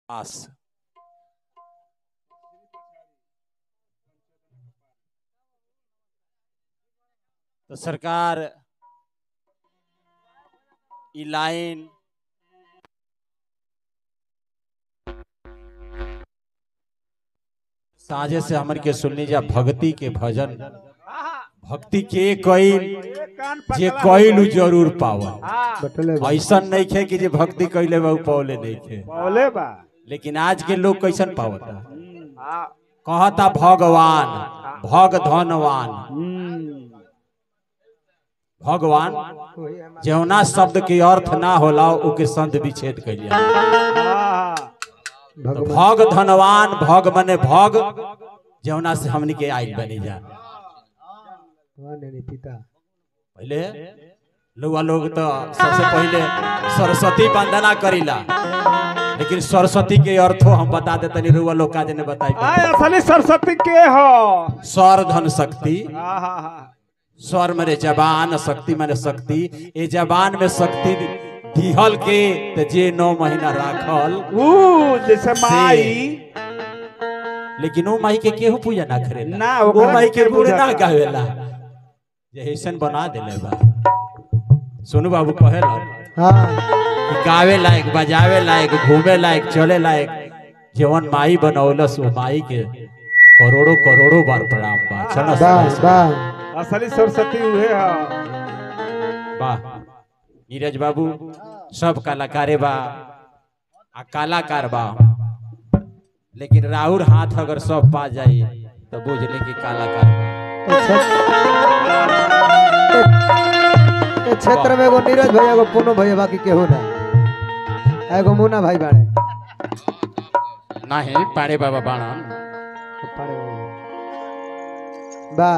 आस तो सरकार ई लाइन साझे से हमन के सुननी जा भक्ति के भजन भक्ति के कईल जे कईल उ जरूर पावा बटले बा ऐसा नहीं खे कि जे भक्ति कैले बा उ पौले नहीं खे बोले बा लेकिन आज के लोग कैसन पावता हाँ कहता भगवान भग धनवान भगवान जौना शब्द के अर्थ ना होला ओके संत विच्छेद कैलिया भगवान भग धनवान भग मने भग जौना से हमनी के आइल बनी जा भगवान यानी पिता पहले लोग लोग तो सबसे पहले सरस्वती वंदना करीला लेकिन सरस्वती के अर्थो हम बता देते नहीं रुआ लोग काजे ने बताई आय असली सरस्वती के हो स्वर धन शक्ति हाँ हाँ हाँ स्वर मरे जबान शक्ति मरे शक्ति ए जबान में शक्ति दिहल के त जे नौ महीना राखल ऊ जैसे माई लेकिन वो माई के केहू पूजा ना करे ना, वो ओकरा माई के के गुण पूजा ना करे। गावेला जे ऐसन बना देले बा सोनू बाबू कहेला हाँ कि गावे लायक बजावे लायक घूमे लायक चले लायक जीवन माई बनौलस वो माई के करोड़ों करोड़ों बार प्रणाम बा चलो बस बस असली सरस्वती उहे हो वाह नीरज बाबू सब कलाकारे बा आ कलाकार बा लेकिन राहुल हाथ अगर सब पा जाई तो बुझ ले कि कलाकार बा ए क्षेत्र में एगो नीरज भैया एगो पुनो भैया बाकी केहू ना एगो मुन्ना भाई बाड़े नाही पाड़े बाबा बाणन बा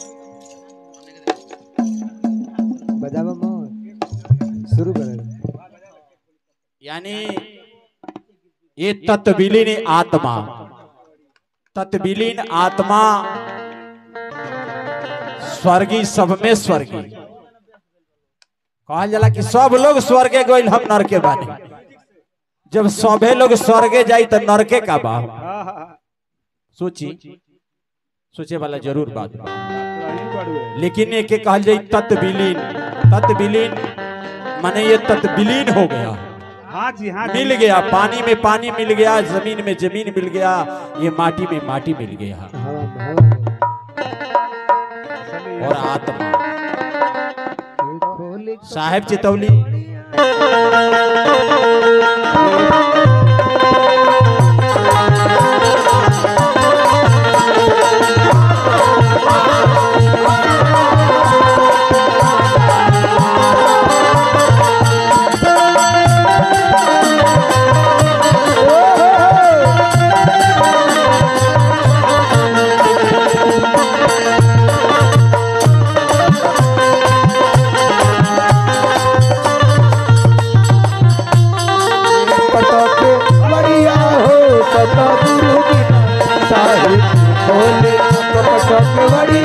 बजावा मत शुरू करे यानी ये तत्विलीन आत्मा तत्विलीन आत्मा स्वर्गी सब में स्वर्गी कहल जाला कि सब लोग स्वर्गे गइल हम नरके बानी जब सभे लोग स्वर्गे जाई तो नरके का बा हाँ हाँ सोची सोचे वाला जरूर बात बा वही बड़ुए लेकिन ये के कहल जाई तत्विलीन तत्विलीन माने ये तत्विलीन हो गया हाँ जी हाँ जी मिल गया पानी में पानी मिल गया जमीन में जमीन मिल गया ये माटी में माटी मिल गया हवा में हवा में असली और आत्मा के खोली साहेब चितौली पटके बढ़िया हो पट गुरु बिना साहिब खोले पटके बढ़िया